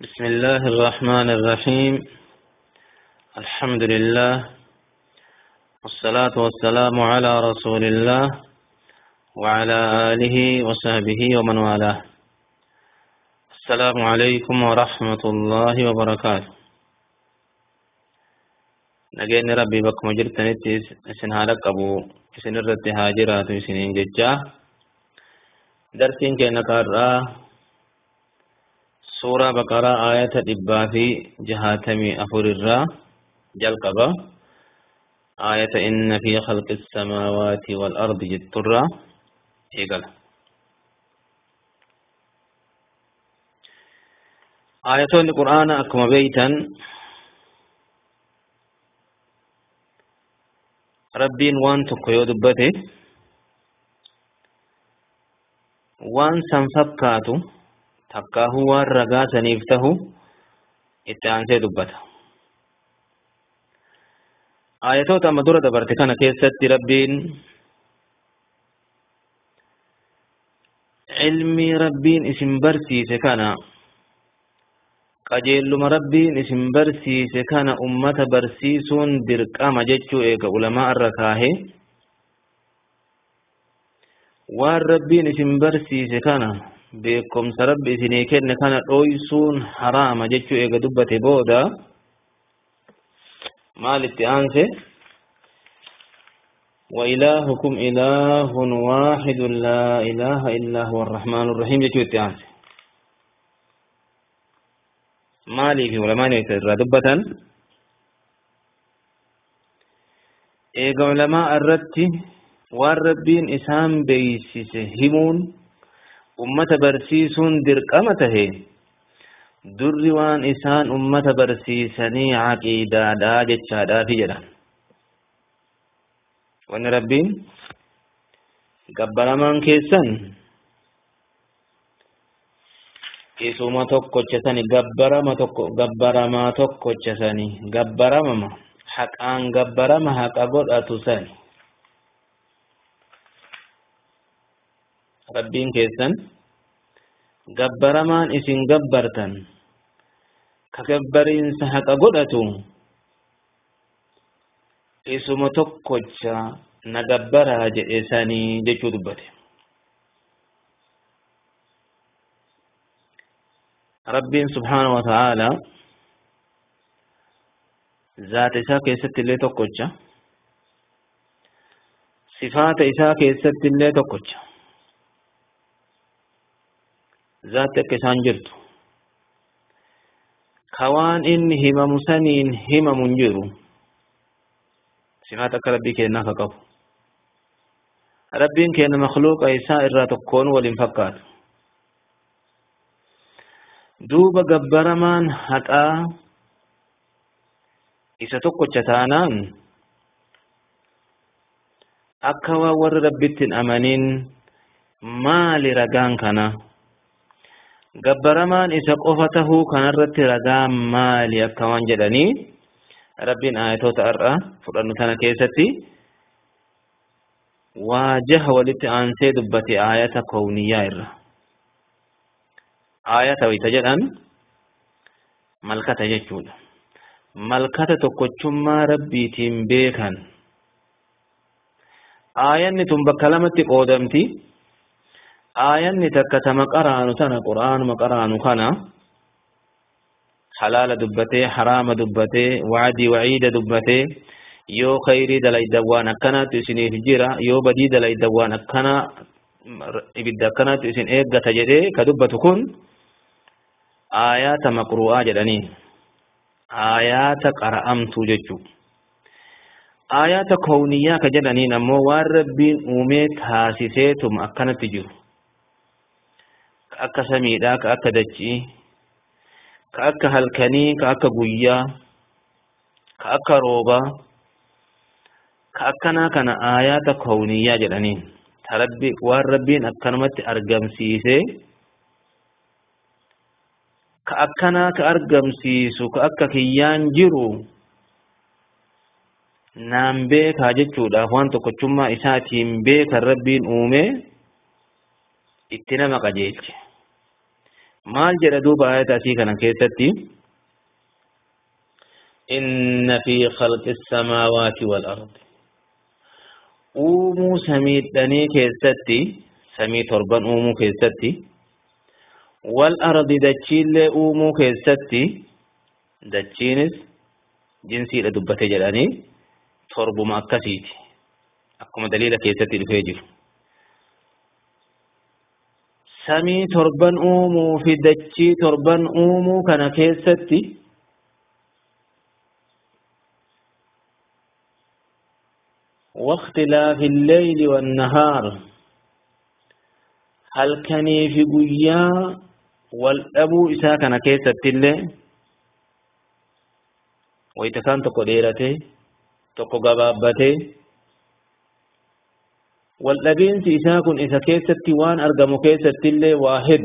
بسم الله الرحمن الرحيم الحمد لله والصلاة والسلام على رسول الله وعلى آله وصحبه ومن والاه السلام عليكم ورحمة الله وبركاته نجيني ربي بكم جرتني اسن هالك أبو اسن الرد هاجرات سنين ججاه درسين كينا كارا suuraa baqaraa aayata dhibbaa fi jahaatamii afur irraa jalqaba aayata inna fi khalqi samaawaati wal ardi jetturraa eegala aayatoonni qur'aana akkuma beeytan rabbiin waan tokko yoo dubbate waan san fakkaatu takkaahu waan ragaa saniif tahu itti aansee dubbata. Aayatoota amma dura dabarte kana keessatti rabbiin ilmii rabbiin isin barsiise kana qajeelluma rabbiin isin barsiise kana ummata barsiisuun dirqama jechuu eega ulamaa irra kaahee waan rabbiin isin barsiise kana beekumsa rabbi isinii kenne kana dhoysuun haraama jechuu eega dubbate booda maal itti aanse وإلهكم إله واحد لا إله إلا هو الرحمن الرحيم جتو اتعانسي مالي في علماء يترى دبة إيقا علماء الرد والربين إسام بيسيس همون ummata barsiisuun dirqama tahe durri waan isaan ummata barsiisanii caqiidaadhaa jechaadhaafi jedhan wanni rabbiin gabbaramaan keessan isuma tokkochasani gabbarama tokko gabbaramaa tokkochasani gabbaramama haqaan gabbarama haqa godhatu sani rabbiin keessan gabbaramaan isin gabbartan ka gabbariinsa haqa godhatu isuma tokkocha na gabbaraa jedhe sanii jechuu dubbate rabbiin subhaanahu wa ta'aala zaata isaa keessatti illee tokkocha sifaata isaa keessatti illee tokkocha zaatti akka isaan jirtu ka waan inni himamu saniin himamu hin jiru sifaata akka rabbii kennaa ka qabu rabbiin kenna makluuqa isaa irraa tokkoon waliin fakkaatu duuba gabbaramaan haqaa isa tokkocha taanaan akka waan warri rabbitti hin amanin maali ragaan kana gabbaramaan isa qofa tahuu kanarratti ragaa maali akka waan jedhanii rabbiin aayatoota har'a fudhannu tana keessatti waajaha walitti aansee dubbate aayata kowniyyaa irra aayata wayita jedhan malkata jechuudha malkata tokkochummaa rabbiitiin beekan aayanni tun bakka lamatti qoodamti aayanni takka tama qaraanu tana qur'aanuma qaraanu kana halaala dubbatee haraama dubbatee wacdii waciida dubbatee yoo khayrii dalaydan waan akkanaatu isiniif jira yoo badii dalaydan waan akkana ibidda akkanaatu isin eeggata jedhee ka dubbatu kun aayaata maqru'aa jedhanii aayaata qara'amtuu jechuu aayaata kowniyyaa ka jedhaniin ammoo waan rabbiin uumee taasiseetuma akkanatti jiru ka akka samiidhaa ka akka dachii ka akka halkanii ka akka guyyaa ka akka roobaa ka akkanaa kana aayaata kowniyyaa jedhaniin ta rabbi waan rabbiin akkanumatti argamsiisee ka akkanaa ka argamsiisu ka akka kiyyaan jiru naan beekaa jechuudhaaf waan tokkochummaa isaatiin beekan rabbiin uumee itti nama qajeelche maal jedha duuba ayata asii kana keessatti inna fi khalqi samaawaati wal ardi uumuu samiidhanii keessatti samii torban uumuu keessatti wal ardi dachiillee uumuu keessatti dachiinis jinsiidha dubbate jedhanii torbuma akkasiiti akkuma daliila keessatti dhufee jiru samii torban uumuu fi dachii torban uumuu kana keessatti واختلاف الليل والنهار هل كان في قيا والأبو إسا كان كيسة اللي ويتكان تقو ديرته تقو قبابته والأبين إسا كن إسا كيسة وان أرقم كيسة اللي واحد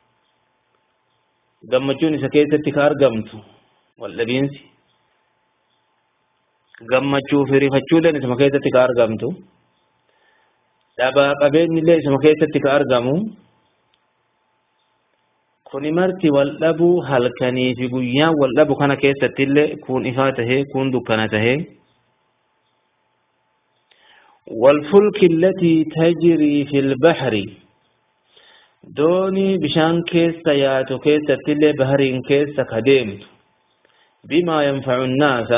قمتون إسا كيسة كارقمت والأبين gammachuu fi rifachuuleen isuma keessatti ka argamtu dhabaa qabeenyillee isuma keessatti ka argamu kuni marti wal dhabuu halkanii fi guyyaan wal dhabu kana keessattillee kun ifaa tahee kun dukkana tahee والفلك التي تجري في البحر دوني بشان كيس ياتو كيس تلي بحرين كيس كديمت بما ينفع الناس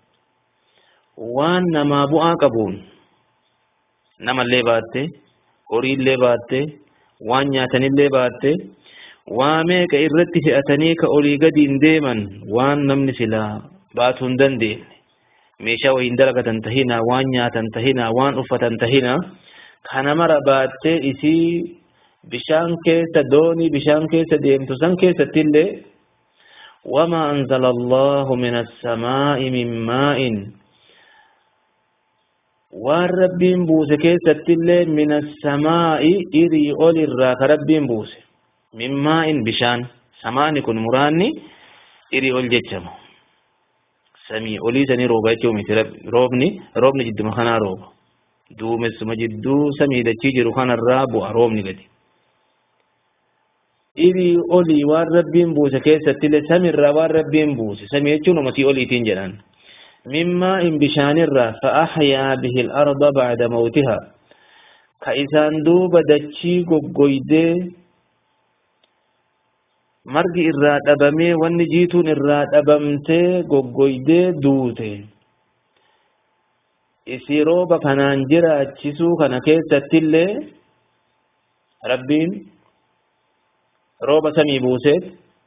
waan namaa bu'aa qabuun namallee baatte horiillee baatte waan nyaatanillee baatte waa meeqa irratti fe'atanii ka olii gadiin deeman waan namni silaa baatuu hin dandeenye meeshaa wayiin dalagatan tahina waan nyaatan tahina waan uffatan tahina kana mara baattee isii bishaan keessa doonii bishaan keessa deemtu san keessattillee وما أنزل الله من السماء من ماء waan rabbiin buuse keessattillee min assamaa'i irii ol irraa ka rabbiin buuse min maa'in bishaan samaani kun muraanni irii ol jechama samii olii sanii rooba jechuu miti roobni roobni jidduma kanaa rooba duumessuma jidduu samii dachii jiru kanarraa bu'a roobni gadi irii olii waan rabbiin buuse keessattillee samiirraa waan rabbiin buuse samii jechuun umatii oliitiin jedhan من ماء بشان الرا فأحيا به الأرض بعد موتها كإسان دوب دچي قويدي مرقي إرا دبمي والنجيتون إرا دبمتي قويدي دوتي isi rooba kanaan jiraachisuu kana keessattillee rabbiin rooba samii buuseet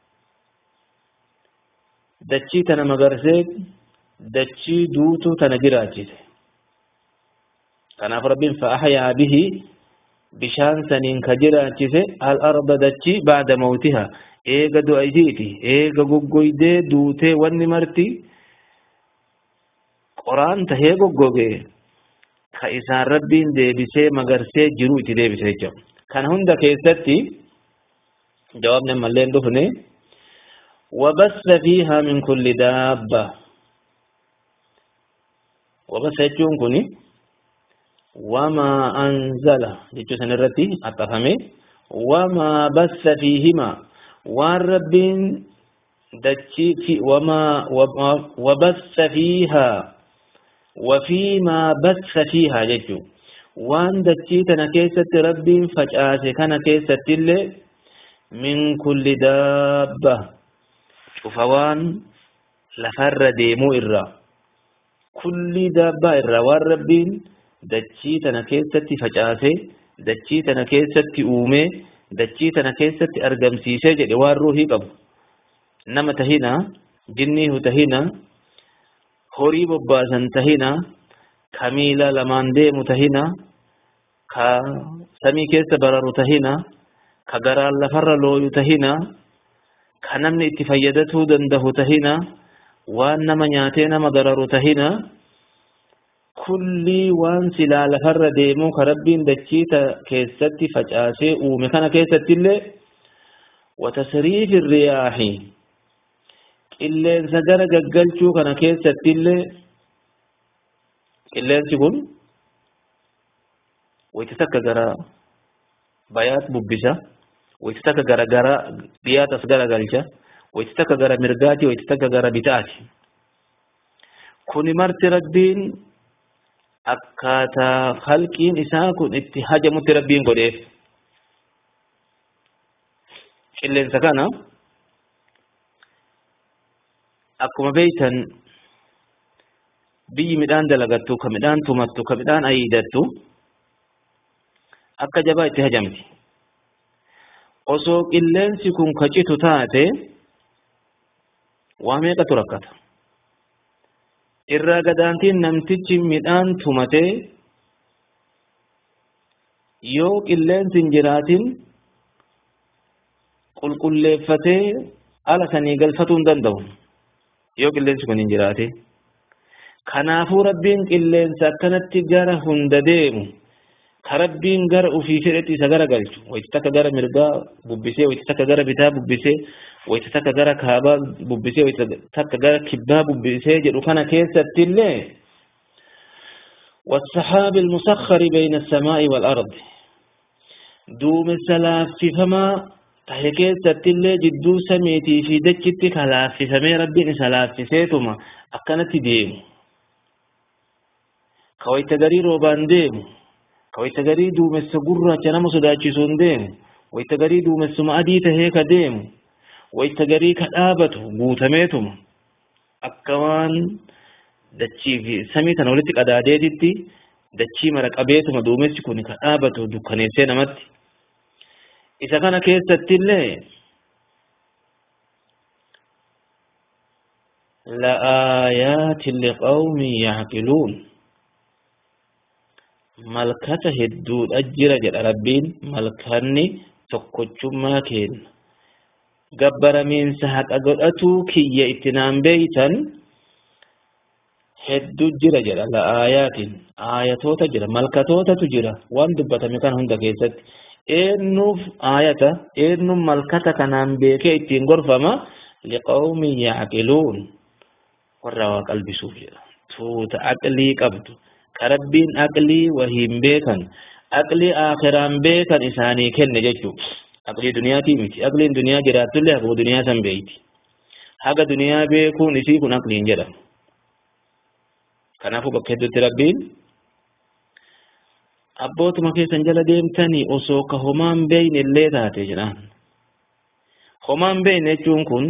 dachii tana magarseet dachii duutuu tana jiraachise kanaaf rabbiin fa'ahyaa bihi bishaan saniin ka jiraachise al arda dachii baada mawtiha eega du'a isiiti eega goggoydee duutee wanni marti qoraan tahee goggogee ka isaan rabbiin deebisee magarsee jiru itti deebise jechuudha kana hunda keessatti jawaabni ammallee hin dhufne وبث فيها من كل دابة وبث يجون كوني وما أنزل يجو سنرتي أتفهمي وما بث فيهما والرب دتشي في وما وبث فيها وفيما بث فيها يجو وان دتشي تنا كيسة رب فجأة كان كيسة اللي من كل دابة شوفوان لفر ديمو إرّا kulli daabbaa irraa waan rabbiin dachii tana keessatti facaasee dachii tana keessatti uumee dachii tana keessatti argamsiisee jedhe waan ruuhii qabu nama tahina jinniihu tahina horii bobbaasan tahina ka miila lamaan deemu tahina ka samii keessa bararu tahina ka garaan lafarra looyu tahina ka namni itti fayyadatuu dandahu tahina waan nama nyaatee nama dararu tahina kulli waan silaa lafarra deemuu ka rabbiin dachiita keessatti facaasee uume kana keessatti illee watasriifi riyaahi qilleensa gara gaggalchuu kana keessatti illee qilleensi kun wayti takka gara bayaat bubbisa wayti takka gara gara dhiyaatas gara galcha wayti takka gara mirgaati wayti takka gara bitaati kuni marti rabbiin akkaataa halqiin isaa kun itti hajamutti rabbiin godheef qilleensa kana akkuma beeytan biyyi midhaan dalagattu ka midhaan tumattu ka midhaan ayidattu akka jabaa itti hajamti osoo qilleensi kun ka citu taate waa meeqatu rakkata irraa gadaantiin namtichi midhaan tumate yoo qilleensi hin jiraatin qulqulleeffatee ala sanii galfatuu hin danda'u yoo qilleensi kun hin jiraate kanaafuu rabbiin qilleensa akkanatti gara hunda deemu ka rabbiin gara ufii fedhetti isa gara galchu wayti takka gara mirgaa bubbisee wayti takka gara bitaa bubbisee wayti takka gara kaabaa bubbisee wayti takka gara kibbaa bubbisee jedhu kana keessatti illee والسحاب المسخر بين السماء والأرض دوم السلاف فما tahe keessattillee jidduu samiitii fi dachitti ka laaffifamee rabbiin isa laaffiseetuma akkanatti deemu ka wayta garii roobaan deemu ka wayta garii duumessa gurraacha nama sodaachisuun deemu wayta garii duumessuma adii tahee ka deemu wayta garii ka dhaabatu guutameetuma akka waan dachii fi samii tana walitti qadaadeetitti dachii mara qabeetuma duumessi kun ka dhaabatu dukkaneessee namatti isa kana keessatti illee لآيات لقوم يعقلون ملكة هدود أجر جل ربين ملكني تقوشما كين قبر من سحق أقلأتو كي يأتنام بيتا هدو جر جل لآيات آياتو تجر ملكتو تجر وان دبتا مكان هندا كيست eennuuf aayata eennuun malkata kanaan beekee ittiin gorfama liqawmi yaaqiluun warra waa qalbisuuf jedha tuuta aqlii qabdu ka rabbiin aqlii wahiin beekan aqlii aakiraan beekan isaanii kenne jechuu aqlii duniyaatii miti aqliin duniyaa jiraatullee haga duniyaa san beeyti haga duniyaa beekuun isii kun aqliin jedhama kanaafuu bakka hedduutti rabbiin abbootuma keessan jala deemtanii osoo ka homaan beeyne illee taate jedhaan homaan beeyne jechuun kun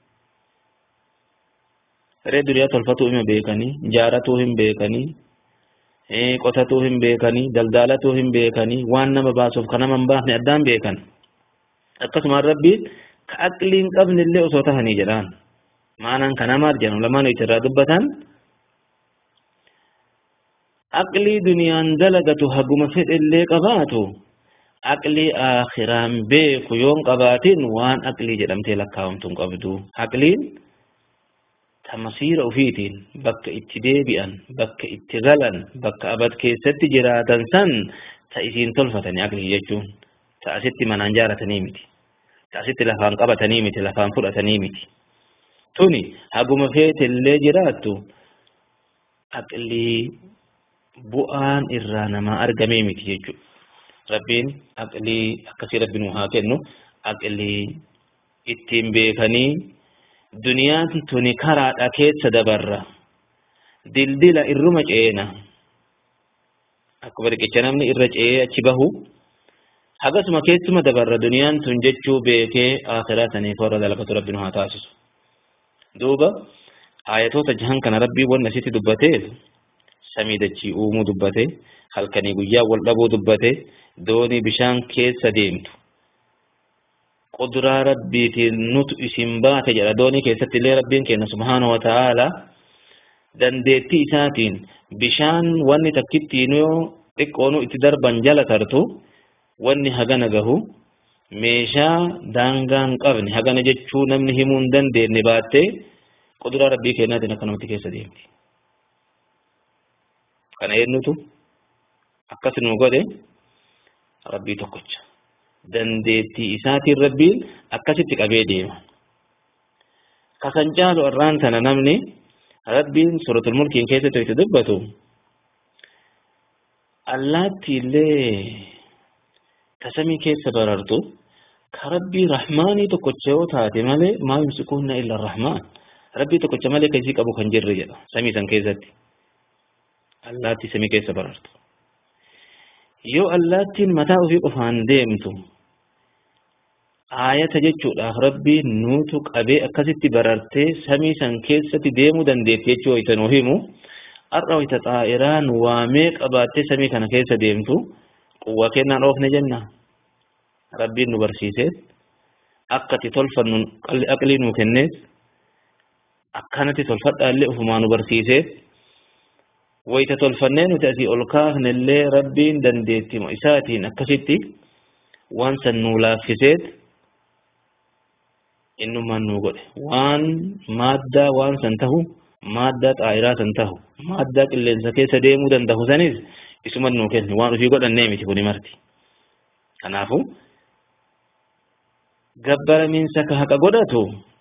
ree duniyaa tolfatuu hima beekanii jaaratuu hin beekanii qotatuu hin beekanii daldalatuu hin beekanii waan nama baasuuf ka nama hin baafne addaan beekan akkasumaan rabbiin ka aqlii hin qabne illee osoo tahanii jedhaan maanaan ka namaat jedhamu lamaan itti dubbatan aqlii duniyaan dalagatu haguma fedhellee qabaatu aqlii aakhiraan beeku yoon qabaatin waan aqlii jedhamtee lakkaa'amtu hin qabdu aqliin tamasiira ufiitiin bakka itti deebi'an bakka itti galan bakka abad keessatti jiraatan san ta isiin tolfatanii aqlii jechuun ta asitti manaan jaaratanii miti ta asitti lafaan qabatanii miti lafaan fudhatanii miti tuni haguma feetellee jiraattu aqlii bu'aan irraa namaa argamee miti jechuudha. Rabbiin aqlii akkasii rabbiin haa kennu aqlii ittiin beekanii duniyaati tuni karaadha keessa dabarra dildila irruma ceena akkuma riqicha namni irra ce'ee achi bahu hagasuma keessuma dabarra duniyaan tun jechuu beekee akhiraa saniif warra dalagatu rabbiin haa taasisu. Duuba ayatoota jahan kana rabbii wanna sitti dubbateef samii dachii uumuu dubbate halkanii guyyaa wal dhabuu dubbate doonii bishaan keessa deemtu quduraa rabbiitiin nutu isin baate jedha doonii keessatti illee rabbiin kenna subhaanahu wa ta'aala dandeettii isaatiin bishaan wanni takkittiin yoo xiqqoonu itti darban jala tartu wanni hagana gahu meeshaa daangaa hin qabne hagana jechuu namni himuu hin dandeenye baattee quduraa rabbii kennaatiin akkanumatti keessa deemti. kana eenyutu akkas nu godhe rabbii tokkicha dandeettii isaatiin rabbiin akkasitti qabee deema kasan caalu irraan tana namni rabbiin suratul mulkiin keessatti itti dubbatu allaatti illee tasamii keessa barartu ka rabbii rahmaanii tokkocha yoo taate malee maa yumsikuunna illa rahmaan rabbii tokkocha malee ka isii qabu kan jirre jedha samii san keessatti allaattii samii keessa barartu yoo allaattiin mataa ofii qofaan deemtu aayata jechuudhaaf rabbiin nuutu qabee akkasitti barartee samii san keessatti deemuu dandeetti jechuu wayta nuu himu har'a wayta xaa'iraan waamee qabaattee samii kana keessa deemtu quwwa kennaan oofne jenna rabbiin nu barsiisee akkati tolfannu aqlii nuu kennees akkanatti tolfadhaa illee ufumaa nu barsiisee wayta tolfannee nuti asii ol kaafne illee rabbiin dandeettima isaatiin akkasitti waan san nuu laaffiseet innummaan nuu godhe waan maaddaa waan san tahu maaddaa xaayiraa san tahu maaddaa qilleensa keessa deemuu danda'u sanis isuma nuu kenne waan ufii godhannee miti kuni marti kanaafu gabbaramiinsa ka haqa godhatu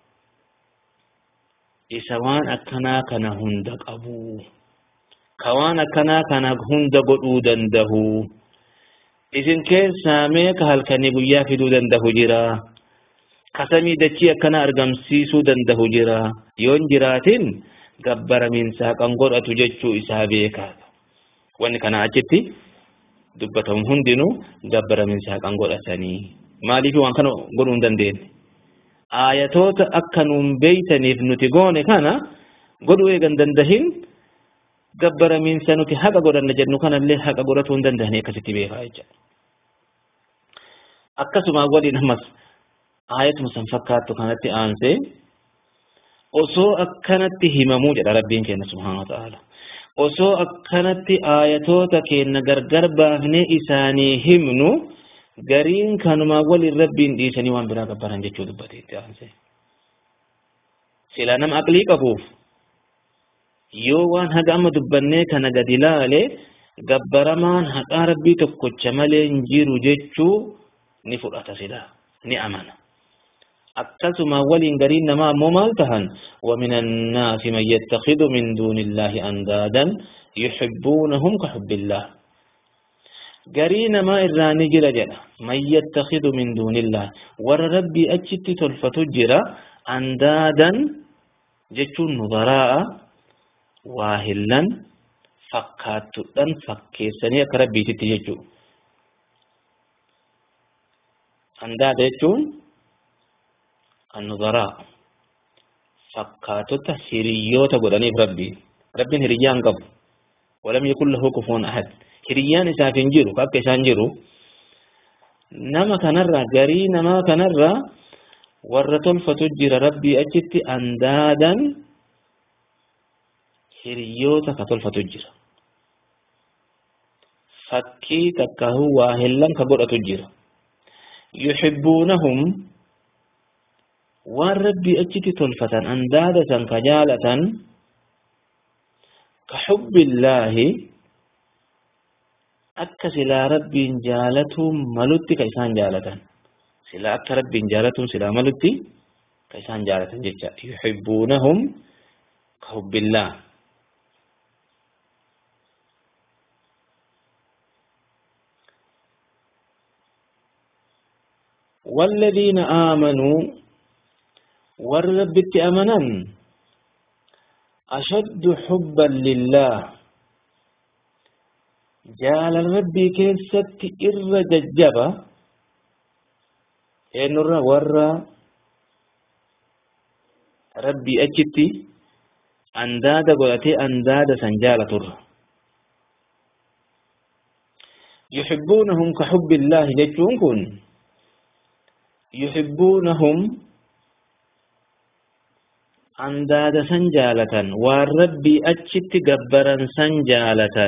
isa waan akkanaa kana hunda qabu ka waan akkanaa kana hunda godhuu dandahu isin keessaa mee ka halkanii guyyaa fiduu dandahu jira ka samii dachii akkana argamsiisuu dandahu jira yoon jiraatin gabbaramiinsa haqan godhatu jechuu isaa beekaa wanni kana achitti dubbatamu hundinuu gabbaramiinsa haqan godhatanii maaliif waan kana godhuu hin dandeenye aayatoota akka nuun beeytaniif nuti goone kana godhuu eegan dandahin gabbaramiinsa nuti haqa godhanna jennu kanallee haqa godhatuu hin dandahanii akkasitti beekaa jecha akkasuma waliin ammas aayatuma san fakkaattu kanatti aansee osoo akkanatti himamuu jedha rabbiin keenya subhaana wa ta'ala osoo akkanatti aayatoota keenya gargar baafnee isaanii himnu gariin kanuma waliin rabbiin dhiisanii waan biraa gabbaran jechuu dubbate itti aansee sila nama aqlii qabuuf yoo waan haga amma dubbannee kana gadi laale gabbaramaan haqaa rabbii tokkocha malee hin jiru jechuu ni fudhata sila ni amana akkasuma waliin gariin namaa ammoo maal tahan ومن الناس من يتخذ من دون الله أندادا يحبونهم كحب الله قرين ما إراني جرى جرى من يتخذ من دون الله ور ربي أجت تلفت جرى أندادا جتون نظراء واهلا فكاتتن فكيسني أكربي تتججو أنداد جتون النظراء fakkaatota hiriyoota godhaniif rabbi rabbiin hiriyyaan qabu walam yakun lahu kufuwan ahad hiriyyaan isaaf hin jiru akka isaan jiru nama kanarra garii namaa kanarra warra tolfatu jira rabbii achitti andaadan hiriyoota ka tolfatu jira fakkii takkahu waa hellan ka godhatu jira yuhibbuunahum waan rabbii achitti tolfatan andaada san ka jaalatan ka xubbillaahi akka silaa rabbiin jaalatuun malutti ka isaan jaalatan silaa akka rabbiin jaalatuun silaa malutti ka isaan jaalatan jecha yuhibbuunahum ka xubbillaah والذين آمنوا warri rabbitti amanan ashaddu xubban lillah jaalala rabbii keessatti irra jajjaba eenyurra warra rabbii achitti andaada godhatee andaada san jaalaturra yuxibbuunahum ka xubbi illaahi jechuun kun yuxibbuunahum andaada san jaalatan waan rabbii achitti gabbaran san jaalatan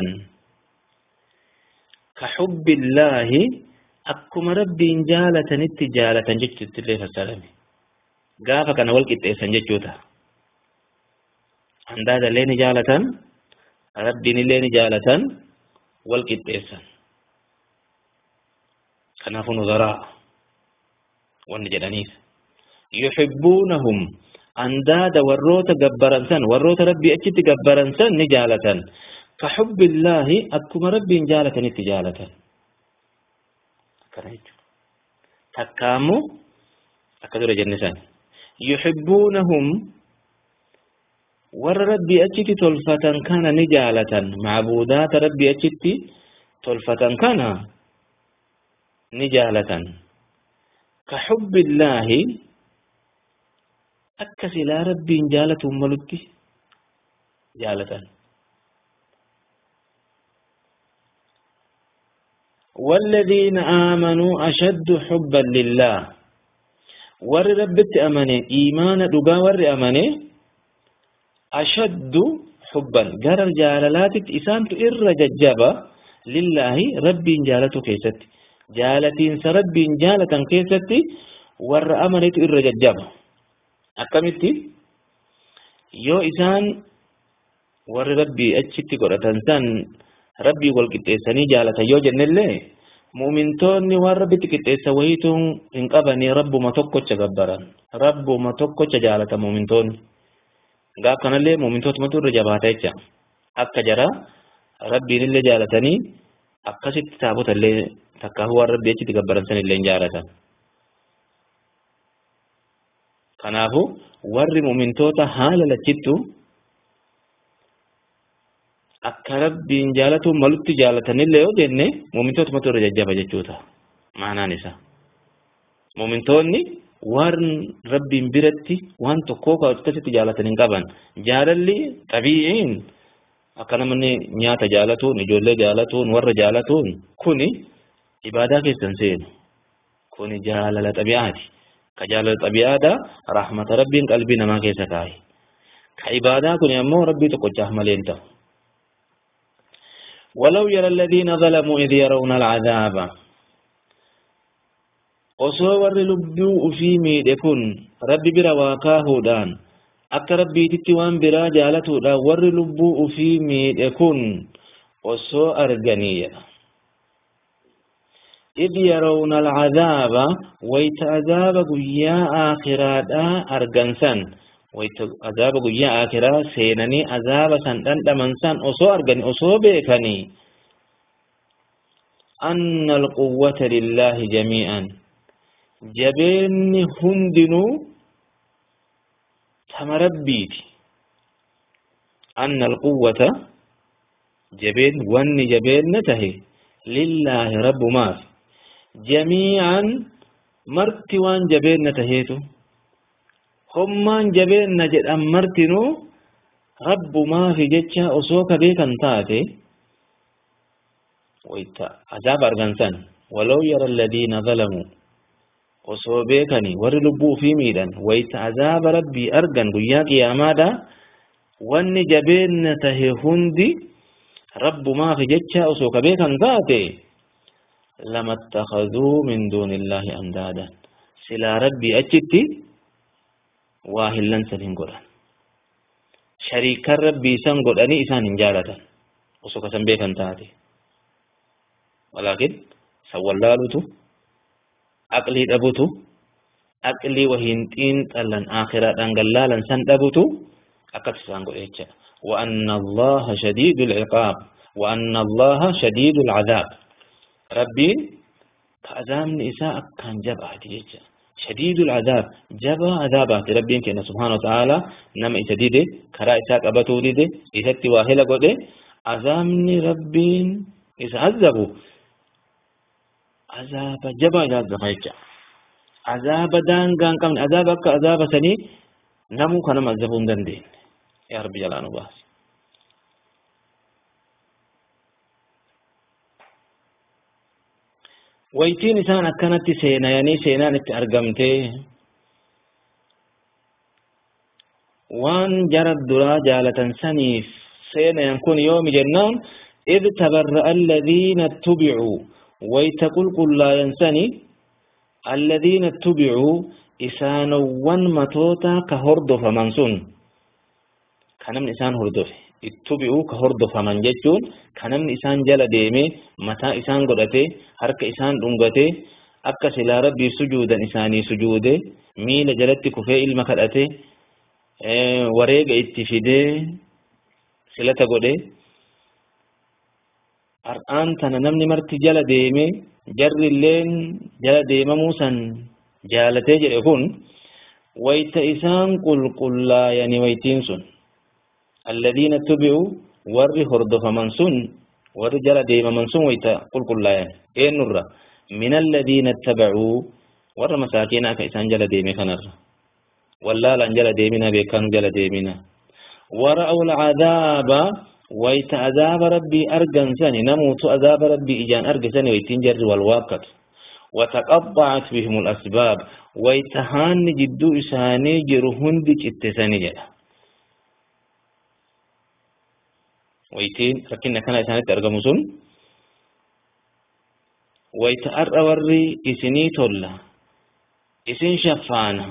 ka xubbillaahi akkuma rabbiin jaalatanitti jaalatan jechuutti illee fassarame gaafa kana wal qixxeessan jechuuta andaada illee ni jaalatan rabbiin illee ni jaalatan wal qixxeessan kanaafuu nuzaraa wanni jedhaniif yuxibbuunahum andaada warroota gabbaran san warroota rabbii achitti gabbaran san ni jaalatan ka xubbillaahi akkuma rabbiin jaalatanitti jaalatan akkana jechuudha takkaamu akka dura jenne san yuhibbuunahum warra rabbii achitti tolfatan kana ni jaalatan macbuudaata rabbii achitti tolfatan kana ni jaalatan ka xubbillaahi akka silaa rabbiin jaalatuun malutti jaalatan والذين آمنوا أشد حبا لله ور ربت أمني إيمان دقا ور أمني أشد حبا قرر جالالات إسانت إر ججبا لله ربي جالته كيست جالتين سربي جالة كيست ور أمنت إر ججبا أكملتي يو إسان ور ربي أجت قرأتن سن rabbii wal qixxeessanii jaalatan yoo jennellee mu'mintoonni waan rabbitti qixxeessa wayituun hin qabanii rabbuma tokkocha gabbaran rabbuma tokkocha jaalatan mu'mintoonni gaaf kanallee mu'mintootumatu irra jabaata jecha akka jara rabbiin illee jaalatanii akkasitti taabota illee takkaafu waan rabbii achitti gabbaran san illee jaalatan kanaafu warri mu'mintoota haala lachittu akka rabbiin jaalatuun malutti jaalatanillee yoo jenne muumintootumatu irra jajjaba jechuudha maanaan isa muumintoonni waan rabbiin biratti waan tokkoo akkasitti jaalatan hin qaban jaalalli xabii'iin akka namni nyaata jaalatuun ijoollee jaalatuun warra jaalatuun kuni ibaadaa keessan seenu kuni jaalala xabi'aati ka jaalala xabi'aadha rahmata rabbiin qalbii namaa keessa kaa'e ka ibaadaa kuni ammoo rabbii tokkochaaf malee hin ta'u ولو يرى الذين ظلموا إذ يرون العذاب osoo warri lubbuu ufii miidhe kun rabbi bira waa kaahuudhaan akka rabbiititti waan biraa jaalatuudhaan warri lubbuu ufii miidhe kun osoo arganiiyya إذ يرون العذاب ويت عذاب قيا آخرا أرجنسان wayta azaaba guyyaa akiraa seenanii azaaba san dhandhaman san osoo argani osoo beekanii anna alquwwata lillaahi jamii'an jabeenni hundinuu tama rabbiiti anna alquwwata jabeen wanni jabeenna tahe lillaahi rabbumaaf jamii'an marti waan jabeenna taheetu hommaan jabeenna jedhan martinuu rabbumaafi jecha osoo ka beekan taate wayta azaaba argansan walaw yara alladhiina zalamuu osoo beekanii warri lubbuu ufii miidhan wayta azaaba rabbii argan guyyaa qiyaamaadha wanni jabeenna tahe hundi rabbumaafi jecha osoo ka beekan taate lama attakaduu min duuni illaahi andaadan silaa rabbii achitti waa hillansan hin godhan shariikan rabbii san godhanii isaan hin jaalatan osoo kasan beekan taate walaakin san wallaalutu aqlii dhabutu aqlii wahiin xiinxallan aakiraadhaan gallaalan san dhabutu akkas isaan godhe jecha وأن الله شديد العقاب وأن الله شديد العذاب ربي كأذام نساء كان جبعة جيجا شديد العذاب جبا عذابات ربين كنا سبحانه وتعالى نما إسديده كرا إساق أبتو ديده إساتي واهلا قده عذابني ربين إسعذبوا عذاب جبا عذاب زفايجا عذاب دان كان كم عذاب أكا عذاب سني نمو كنا مذبون دندين يا رب جلانه باس waytiin isaan akkanatti seenayanii seenaan itti argamte waan jara duraa jaalatan saniif seenayan kun yoomi jennaan إذ تبرأ الذين اتبعوا ويتقل قل لا ينسني الذين اتبعوا إسانوان متوتا كهردف منسون كنم إسان هردف اتبعوا كهردف من ججون كنم إسان جل ديمي متى إسان قدته harka isaan dhungate akka silaa rabbii sujuudan isaanii sujuude miila jalatti kufee ilma kadhate wareega itti fidee silata godhe har'aan tana namni marti jala deeme jarri illeen jala deemamuu san jaalatee jedhe kun wayta isaan qulqullaayani waytiin sun alladhiina tubi'u warri hordofaman sun warri jala deemaman sun wayta qulqullaayan eenyurra min alladhiina ittabacuu warra masaakiinaa ka isaan jala deeme kanarra wallaalan jala deemina beekanu jala deemina wara'u alcadaaba wayta azaaba rabbii argan sani namuutu azaaba rabbii ijaan arge sani waytiin jarri wal waakkatu وتقطعت بهم الأسباب ويتهان جدو إساني جرهن دي اتساني جدا ويتين ركنا كان إساني ترغمسون ويتأر وري إسني تولا إسن شفانا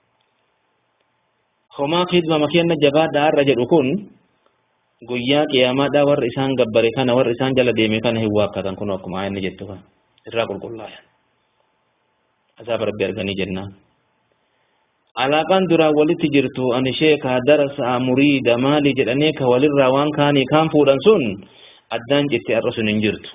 خما خدمة مكينا جبا دار رجل أكون guyyaa qiyaamaadhaa warri isaan gabbare kana warri isaan jala deeme kana hin waakkatan kun akkuma ayanni jettu kan irraa qulqullaayan azaaba rabbi arganii jennaan alaaqaan duraan walitti jirtu ani sheekaa darasaa muriida maali jedhanii ka walirraa waan kaanii kaan fuudhan sun addaan citti arra sun hin jirtu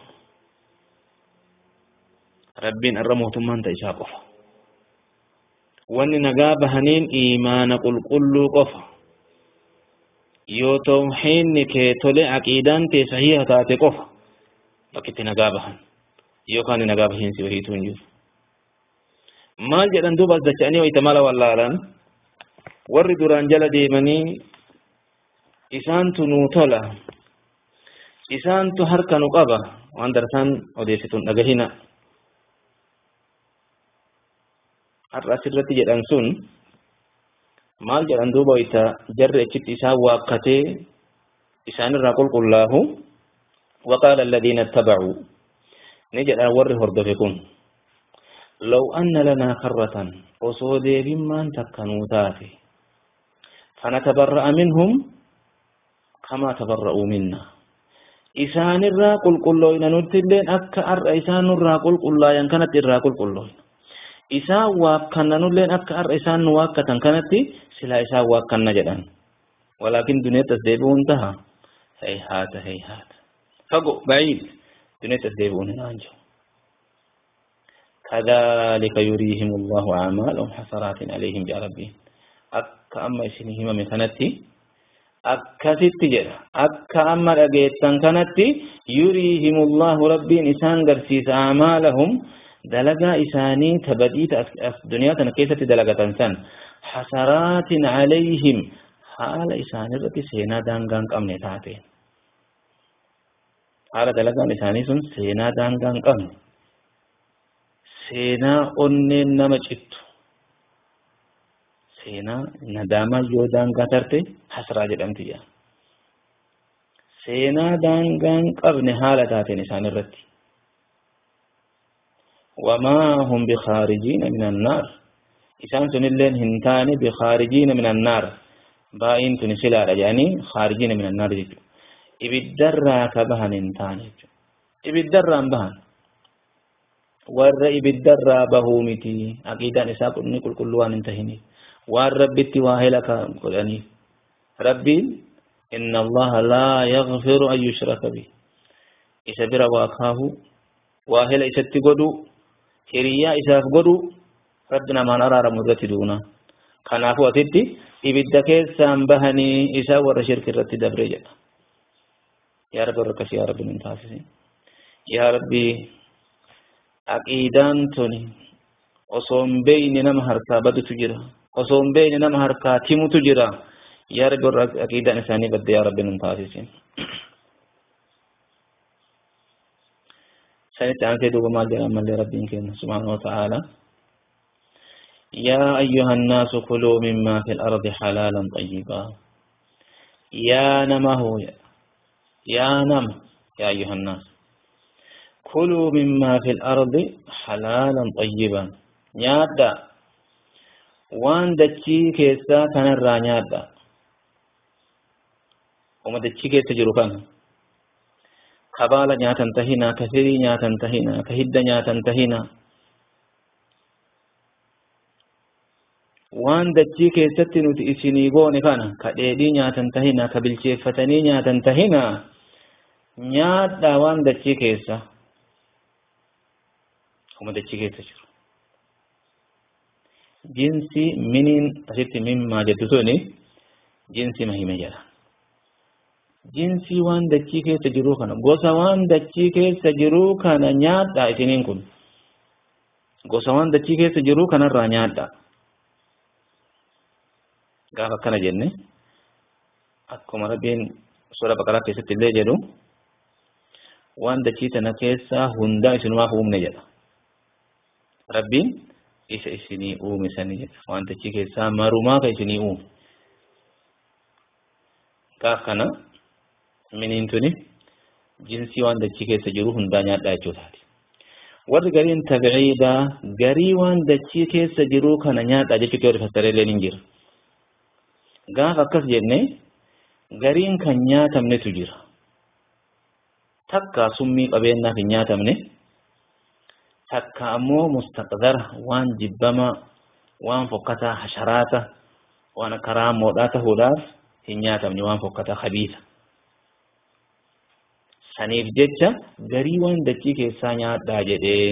rabbiin arra mootummaan ta isaa qofa wanni nagaa bahaniin iimaana qulqulluu qofa yoo tawxiidni kee tole aqiidaan tee sahiha taate qofa bakkitti nagaa bahan yookaan nagaa bahiinsi wahiituu hin jiru maal jedhan duuba as dacha'anii wayita mala wallaalan warri duraan jala deemanii isaantu nuu tola isaantu harka nu qaba waan darsaan odeessituun dhagahina har'a asirratti jedhan sun maal jedhan duuba wayita jarri achitti isaan waakkatee isaanirraa qulqullaahu وقال الذين اتبعوا نجد ور هردفكم لو أن لنا كرة أصودي بما تكنوا تافي فنتبرأ منهم كما تبرؤوا منا إسان الرا قل قل لوين نتلين أكا أر إسان الرا قل قل لا ينكنت الرا قل قل لوين إسان واكنا نلين أكا أر إسان واكتا كانت سلا إسان واكنا جدا ولكن دنيا تسديبون انتهى هيهات هيهات فقو بعيد دنيا تسديبون نانجو كذلك يريهم الله أعمالهم حسرات عليهم يا ربي أكا أما إسنهم من كانتي akkasitti jedha akka amma dhageettan kanatti yuriihimullahu rabbiin isaan garsiisa amaalahum dalagaa isaanii tabadiita as duniyaa kana keessatti dalagatan san hasaraatin calayhim haala isaanirratti seenaa daangaa hin qabne taateen haala dalagaan isaanii sun seenaa daangaa hin qabne seenaa onneen nama cittu seenaa nadaamaa yoo daangaa tarte hasraa jedhamti jedha seenaa daangaa hin qabne haala taateen isaan irratti wamaa hum bikaarijiina min annaar isaan sunilleen hin taane bikaarijiina min annaar baa'iin tuni silaadha jedhanii kaarijiina min annaar jechuudha ibiddarraa ka bahan hin taane jechuudha ibiddarraan bahan warra ibiddarraa bahuu miti aqiidaan isaa ni qulqulluu waan hin tahiniif waan rabbitti waa helaka godhaniif rabbiin inna allaha laa yaghfiru an yushraka bih isa bira waa kaahu waa hela isatti godhu hiriyyaa isaaf godhu rabbi namaan araaramu irratti duuna kanaafuu asitti ibidda keessaan bahanii isaa warra shirki irratti dabre jedha yaa rabbi warra akkasii yaa rabbi nun taasisi yaa rabbi aqiidaan tuni osoo hin beeyne nama harkaa badutu jira osoo hin beeyne nama harkaa timutu jira yaa rabbi warra aqiidaan isaanii badde yaa rabbi nun taasisin sanitti aansee duuba maal jedhan mallee rabbiin keenya subhaanahu wa ta'aala يا أيها الناس كلوا مما في الأرض حلالا طيبا يا نمه يا نم يا أيها الناس كلوا مما في الأرض حلالا طيبا نيادا وان دچي كيسا كان الرا نيادا وما دچي كيسا جرو كان كبالا نياتا انتهينا كثيري نياتا انتهينا كهد نياتا انتهينا waan dachii keessatti nuti isinii goone kana ka dheedhii nyaatan tahina ka bilcheeffatanii nyaatan tahina nyaadhaa waan dachii keessa akkuma dachii keessa jiru jinsi miniin asitti mimmaa jettu suni jinsi mahime jedha jinsii waan dachii keessa jiru kana gosa waan dachii keessa jiru kana nyaadha isiniin kun gosa waan dachii keessa jiru kanarraa nyaadha gaafa akkana jenne akkuma rabbiin sura baqaraa keessatti illee jedhu waan dachii tana keessaa hundaa isinumaaf uumne jedha rabbiin isa isinii uume sani jedha waan dachii keessaa marumaa ka isinii uume gaaf kana miniin tuni jinsii waan dachii keessa jiru hundaa nyaadhaa jechuutaati warri gariin tabciidaa garii waan dachii keessa jiru kana nyaadhaa jechuutti warri fassareeleen hin jira gaaf akkas jenne gariin kan nyaatamnetu jira takka summii qabeennaaf hin nyaatamne takka ammoo mustaqdara waan jibbama waan fokkataa hasharaata waan akka raammoodhaa tahuudhaaf hin nyaatamne waan fokkataa habiisa saniif jecha garii waan dachii keessaa nyaadhaa jedhee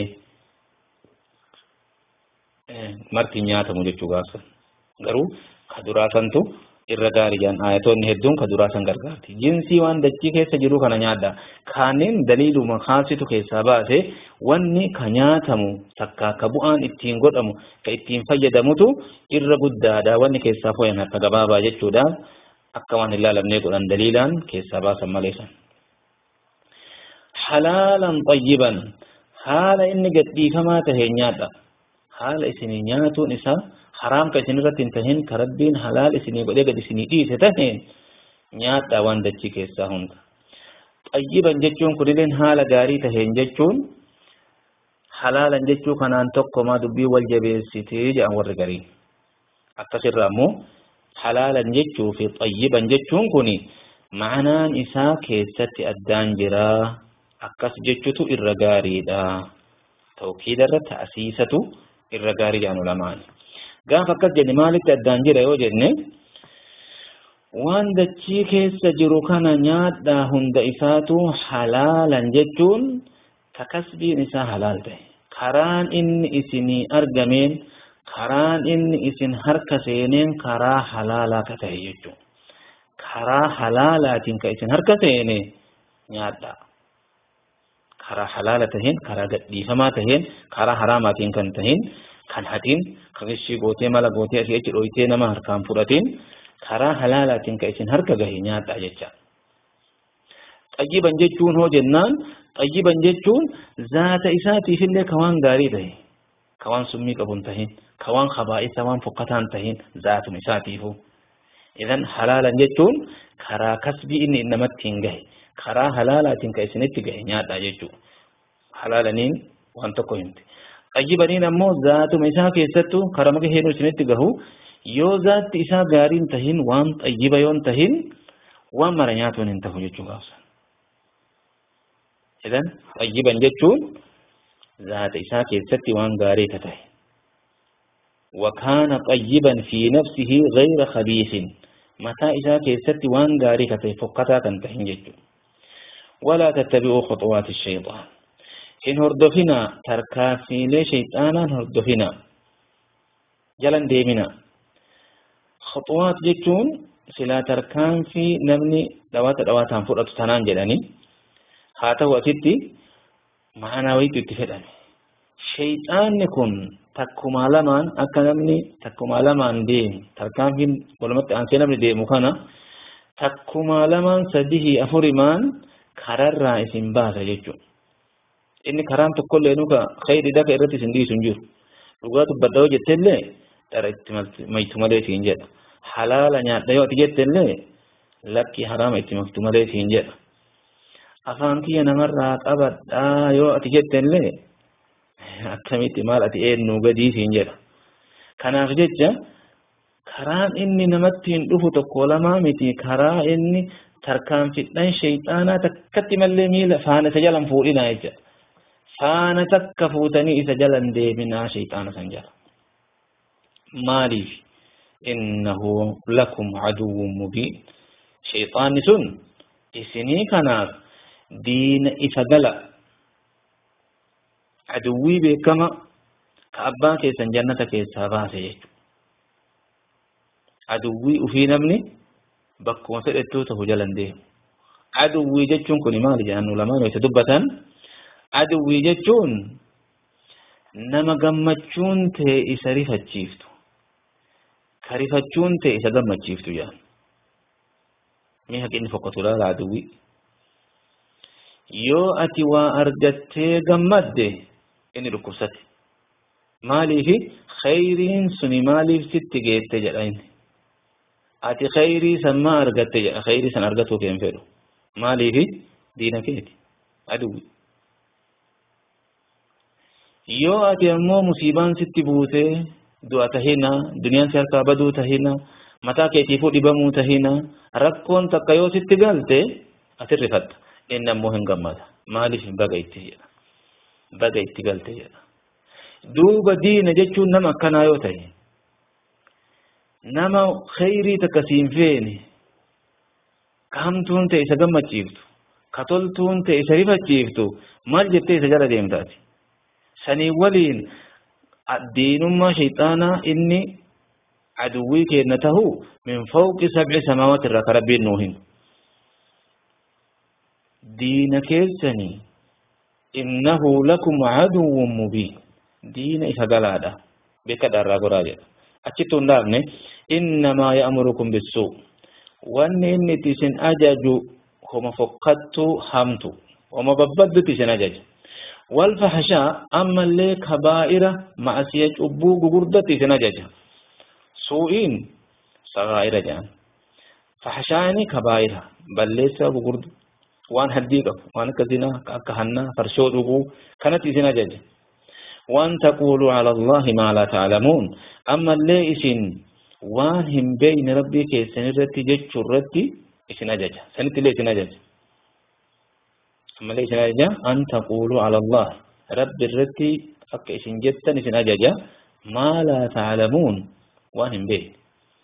marti nyaatamu jechuu gaafsa garuu ka duraa santu irra gaariidhaan ayatoonni hedduun ka duraa san gargaarti jinsii waan dachii keessa jiru kana nyaadha kaaniin daliiluma kaasitu keessaa baase wanni ka nyaatamu takka ka bu'aan ittiin godhamu ka ittiin fayyadamutu irra guddaadha wanni keessaa foyan harka gabaabaa jechuudha akka waan hin laalamnee godhan daliilaan keessaa baasan maleessan. halaalan xayyiban haala inni gadhiifamaa tahee nyaadha haala isinii nyaatuun isaa haraam ka isin irratti hin tahin ka rabbiin halaal isinii godhee gad isinii dhiise taheen nyaadha waan dachii keessaa hunda xayyiban jechuun kunilleen haala gaarii taheen jechuun halaalan jechuu kanaan tokkomaa dubbii wal jabeessitee jedhan warri garii akkasirra ammoo halaalan jechuu fi xayyiban jechuun kuni ma'anaan isaa keessatti addaan jiraa akkas jechutu irra gaariidha tawkiida irra ta'asiisatu irra gaarii jedhan ulamaan gaafa akkas jenne maalitti addaan jira yoo jenne waan dachii keessa jiru kana nyaadhaa hunda isaatu halaalan jechuun takasbiin isaa halaal ta'e karaan inni isinii argameen karaan inni isin harka seeneen karaa halaalaa ka ta'e jechuudha karaa halaalaatiin ka isin harka seene nyaadhaa karaa halaala taheen karaa gadhiifamaa taheen karaa haraamaatiin kan taheen kan hatiin kan ishii gootee mala gootee asii achi dhoytee nama harkaan fudhatiin karaa halaalaatiin ka isin harka gahe nyaadhaa jecha xayyiban jechuun hoo jennaan xayyiban jechuun zaata isaatiifillee ka waan gaarii tahe ka waan summii qabu hin tahin ka waan kabaa'isa waan fokkataan tahin zaatuma isaatiifu idan halaalan jechuun karaa kasbii inni namatti hin gahe karaa halaalaatiin ka isinitti gahe nyaadhaa jechuudha. Halaalaniin waan tokko himti. Xayyibaniin ammoo zaatuma isaa keessattuu karaa maga hedduu isinitti gahu yoo zaatti isaa gaariin tahin waan xayyiba yoon tahin waan mara nyaatuun hin tahu jechuu gaafsan. Idan xayyiban jechuun zaata isaa keessatti waan gaarii ka tahe. وكان طيبا في نفسه غير خبيث متى إذا كيست وان غاري كتي فقطا تنتهين ججو ولا تتبعوا خطوات الشيطان إن هردفنا تركاسي لي شيطانا هردفنا جلن ديمنا خطوات جتون سلا تركان في نبني دوات دوات هنفرط تنان جلني هاته وتدي معنا ويتو اتفدني شيطان كن takkuma lamaan akka namni takkuma lamaan deemu tarkaanfiin walumatti aansee namni deemu kana takkuma lamaan sadihii afurimaan kararraa isin baasa jechuudha. Inni karaan tokkollee nuka khayri daka irratti isin dhiisu hin jiru. Dhugaa dubbadha yoo jettellee dhara itti maytu malee siin jedha. Halaala nyaadha yoo ati jettellee lakki haraama itti maktu malee siin jedha. Afaan kiyya namarraa qabadhaa yoo ati jettellee akkamitti maal ati eenyu gadii siin jedha. Kanaaf jecha karaan inni namatti hin dhufu tokko lamaa miti karaa inni tarkaanfidhan shayxaanaa takkatti mallee miila faana isa jalan fuudhinaa jecha. Faana takka fuutanii isa jalan deeminaa shayxaana san jala. Maaliif? Innahu lakum aduwwun mubiin. Shayxaanni sun isinii kanaaf diina ifa gala aduwwii beekama ka abbaa keessan jannata keessaa baase jechuudha. Aduwwii ufii namni bakkuma fedhettuu ta'u jalan deemu. Aduwwii jechuun kun maali jedhan lamaan isa dubbatan aduwwii jechuun nama gammachuun ta'e isa rifachiiftu ka rifachuun ta'e isa gammachiiftu jedhan. Mee haqinni fokkatu laala aduwwii. Yoo ati waa argattee gammadde inni dhukkubsate. Maaliifi khayriin suni maaliif sitti geette jedha inni. Ati khayrii san maa argatte jedha khayrii san argatuu kee hin fedhu. Maaliifi diina keeti aduwwi. Yoo ati ammoo musiibaan sitti buutee du'a tahina duniyaan si harkaa baduu tahina mataa keetiifuu dhibamuu tahina rakkoon takka yoo sitti galte ati rifatta inni ammoo hin gammada maaliif baga itti jedha baga itti galte jedha duuba diina jechuun nama akkanaa yoo ta'e nama khayrii takka siin feene ka hamtuun ta'e isa gammachiiftu ka toltuun ta'e isa rifachiiftu maal jettee isa jala deemtaati sanii waliin diinummaa shayxaanaa inni aduwwii keenna tahu min fawqi sab'i samaawati irraa ka rabbiin nuu himu diina keessanii innahu lakum aduwwun mubiin diina isa galaadha beekadha irraa goraa jedha achitti hundaafne innamaa ya'murukum bissuu wanni inni itti isin ajaju homa fokkattu hamtu homa babbaddutti isin ajaja والفحشاء أما اللي كبائر معصية أبو غردة تنججة سوئين صغائر جان فحشاني كبائر بل ليس غرد وان هديك وان كزنا كهنا فرشو دغو كانت تنججة وان تقولوا على الله ما لا تعلمون أما اللي إسن وان هم بين ربي كي سنرتي جج رتي إسنججة سنتي لي سنججة malee isin ajaja an taqulu ala allah rabbi irratti akka isin jettan isin ajaja maa laa ta'lamuun waan hin beekne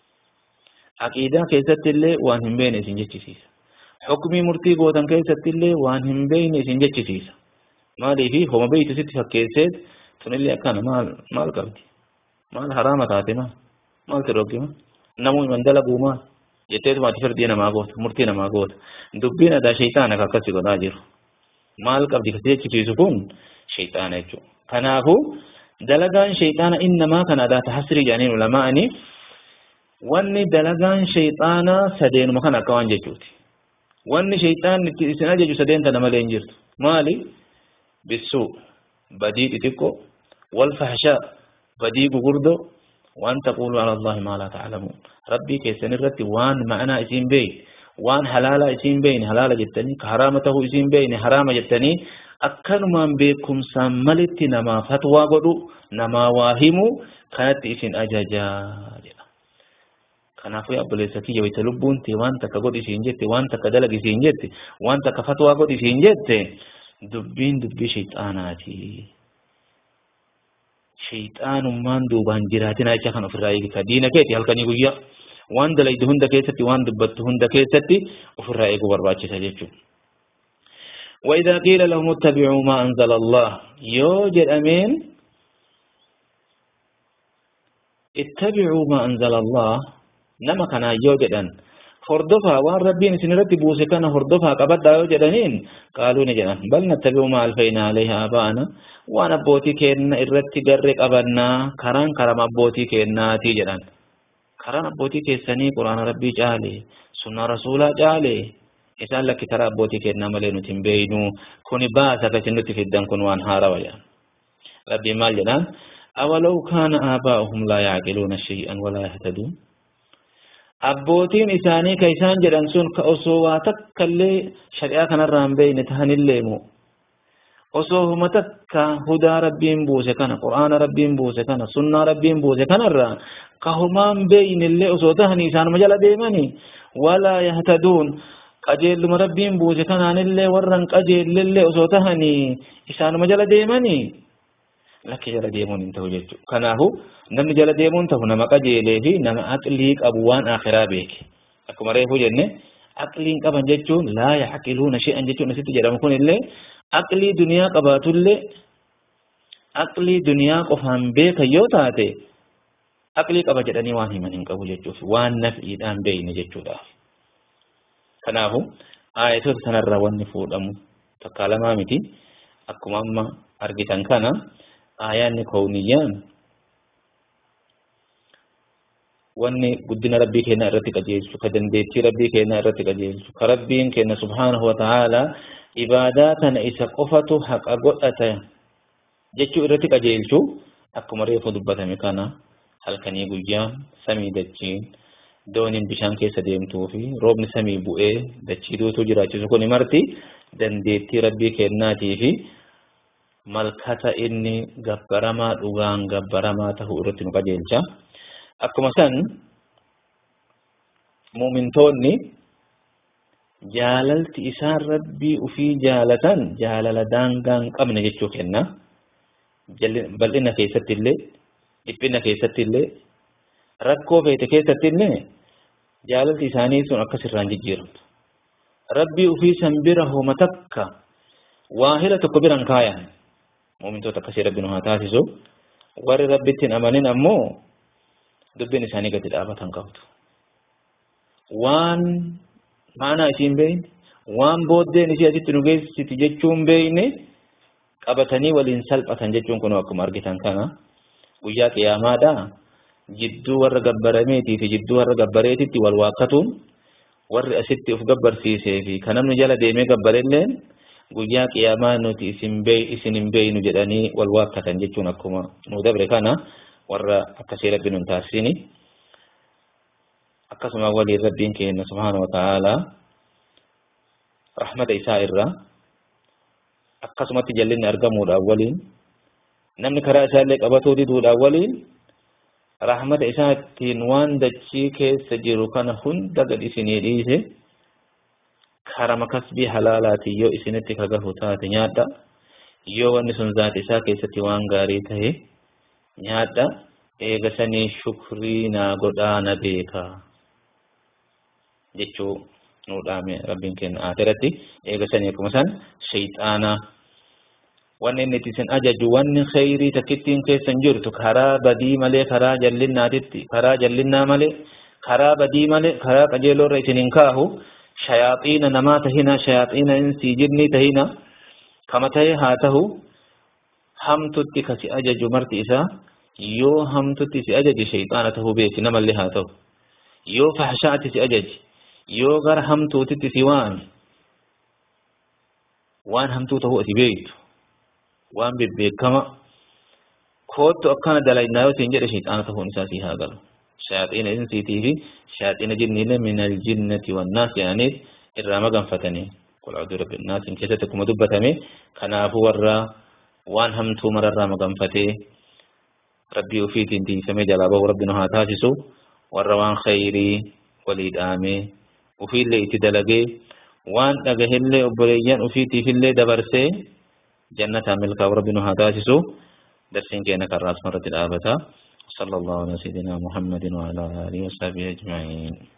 aqiidaa keessatti illee waan hin beekne isin jechisiisa hukmii murtii gootan keessatti illee waan hin beekne isin jechisiisa maaliifi homa beeytu sitti fakkeesseet tunillee akkana maal maal qabdi maal haraama taate maal maal ti dhoggima namuu iman dalaguu maal jetteetuma ati firdii namaa goota murtii namaa goota dubbiin adaa shayxaana akka akkasi godhaa jiru maal qabdi kasi jechisiisu kun shayxaana jechuudha. Kanaafuu dalagaan shayxaana innamaa kan adaa tahasrii jedhaniin ulamaa'anii wanni dalagaan shayxaanaa sadeenuma kan akka waan jechuuti. Wanni shayxaanni itti isin ajaju sadeen tana malee hin jirtu. Maali? Bissuu, badii xixiqqoo, wal fahshaa, badii gugurdoo, waan taqulu ala Allahi maa laa ta'lamuun. Rabbii keessan irratti waan ma'anaa isiin beekne waan halaala isiin beeyne halaala jettanii ka haraama tahuu isiin beeyne haraama jettanii akkanumaan beekumsaan malitti namaaf fatwaa godhu namaa waa himu kanatti isin ajajaa jedha. Kanaafuu yaa obboleessa kiyya wayita lubbuun tee waan takka godhi isiin jette waan takka dalagi isiin jette waan takka fatwaa godhi isiin jette dubbiin dubbii shayxaanaati. Shayxaanummaan duubaan jiraatina jecha kan ofirraa eegita diina keeti halkanii guyyaa. waan dalaydu hunda keessatti waan dubbattu hunda keessatti ofirraa eeguu barbaachisa jechuudha. وإذا قيل لهم اتبعوا ما أنزل الله يوجد أمين اتبعوا ما أنزل الله نما كان يوجد أن هردفا وان ربين سنرتي بوسي كان هردفا قبضا يوجد أنين قالوا نجنا بل نتبع ما ألفينا عليها آباءنا وانا بوتي كين إرتي قرق أبنا كران كرم بوتي كين ناتي جدان karaan abbootii keessanii quraana rabbii caale sunna rasuulaa caale isaan lakki karaa abbootii kennaa malee nuti hin beeynu kuni baasa akkasi nutti fiddan kun waan haarawa jedhan rabbiin maal jedhaan awalaw kaana aabaa'uhum laa yaaqiluuna shay'an walaa yahtaduun abbootiin isaanii ka isaan jedhan sun ka osoo waa takkallee shari'aa kanarraa hin beeyne tahanillee moo osoo huma takka hudaa rabbiin buuse kana qur'aana rabbiin buuse kana sunnaa rabbiin buuse kanarraa ka humaan beeynillee osoo tahanii isaanuma jala deemanii walaa yahtaduun qajeelluma rabbiin buuse kanaanillee warran qajeellillee osoo tahanii isaanuma jala deemanii lakki jala deemuun hin ta'u jechuudha. Kanaafu namni jala deemuun ta'u nama qajeelee fi nama aqlii qabu waan akhiraa beeke. Akkuma reefu jenne aqliin qaban jechuun laa yaaqiluuna shi'an jechuun asitti jedhamu kun illee aqlii duniyaa qabaatullee aqlii duniyaa qofaan beekan yoo taate aqlii qaba jedhanii waan himan hin qabu jechuuf waan naf'iidhaan beeyne jechuudhaaf kanaafu aayatoota sanarraa wanni fuudhamu takkaa lamaa miti akkuma amma argitan kana aayaanni kowniyyaan wanni guddina rabbii keenya irratti qajeelchu ka dandeettii rabbii keenya irratti qajeelchu ka rabbiin keenya subhaanahu wa ta'aalaa ibaadaa tana isa qofatu haqa godhata jechuu irratti qajeelchu akkuma reefu dubbatame kana halkanii guyyaa samii dachiin dooniin bishaan keessa deemtuu fi roobni samii bu'ee dachii duutuu jiraachisu kun marti dandeettii rabbii kennaatii fi malkata inni gabbaramaa dhugaan gabbaramaa tahuu irratti nu qajeelcha. Akkuma san muumintoonni jaalalti isaan rabbii ufii jaalatan jaalala daangaa hin qabne jechuu kenna. Bal'ina keessatti illee dhiphina keessatti illee rakkoo feete keessatti illee jaalalti isaanii sun akkas irraan jijjiiramtu. Rabbii ufii san bira homa takka waahila tokko biran kaayan muumintoota akkasii rabbi nu haa taasisu warri rabbitti hin amanin ammoo dubbiin isaanii gadi dhaabatan qabdu. Waan maanaa isiin beeyne waan booddeen isii asitti nu geessiti jechuun beeyne qabatanii waliin salphatan jechuun kun akkuma argitan kana guyyaa qiyaamaadha jidduu warra gabbarameetii fi jidduu warra gabbareetitti wal waakkatuun warri asitti uf gabbarsiisee fi kan namni jala deemee gabbarelleen guyyaa qiyaamaa nuti isin beey isin hin beeynu jedhanii wal waakkatan jechuun akkuma nu dabre kana warra akkasii rabbi nun taasisini akkasuma waliin rabbiin keenya subhaanahu wa ta'aalaa rahmata isaa irraa akkasumatti jallinni argamuudhaan waliin namni karaa isaallee qabatuu diduudhaan waliin rahmata isaatiin waan dachii keessa jiru kana hunda gad isinii dhiise karama kasbii halaalaatiin yoo isinitti kagahu taate nyaadha yoo wanni sun zaata isaa keessatti waan gaarii tahe nyaadha eega sanii shukrii naa godhaa na beeka jechuu nuudhaame rabbiin keenya aateratti eega sanii akkuma san shayxaanaa wanni inni isin ajaju wanni khayrii takkittiin keessan jirtu karaa badii malee karaa jallinnaatitti karaa jallinnaa malee karaa badii malee karaa qajeeloo irra isin hin kaahu shayaaxiina namaa tahina shayaaxiina insii jinnii tahina kama tahe haa tahu hamtutti kasi ajaju marti isaa yoo hamtutti si ajaji shayxaana tahuu beeki namallee haa tahu yoo fahshaatti si ajaji yoo gara hamtuutitti si waami waan hamtuu tahuu ati beektu waan bebbeekama koottu akkana dalagnaa yoo siin jedhe shayxaana tahuun isaa sii haa galu shayaaxiina insiitii fi shayaaxiina jinniilee min aljinnati wannaas jedhaniit irraa maganfatanii qul a'uudhu rabbi naasiin keessatti akkuma dubbatame kanaafuu warra waan hamtuu mararraa maganfatee rabbii ofiitiin tiisamee jalaa bahu rabbi nu haa taasisu warra waan khayrii walii dhaamee ofiillee itti dalagee waan dhagahillee obboleeyyan ofiitiifillee dabarsee جنة ملك ربنا هداسسو درسين كينا كراس مرة الآبتا صلى الله على سيدنا محمد وعلى آله وصحبه أجمعين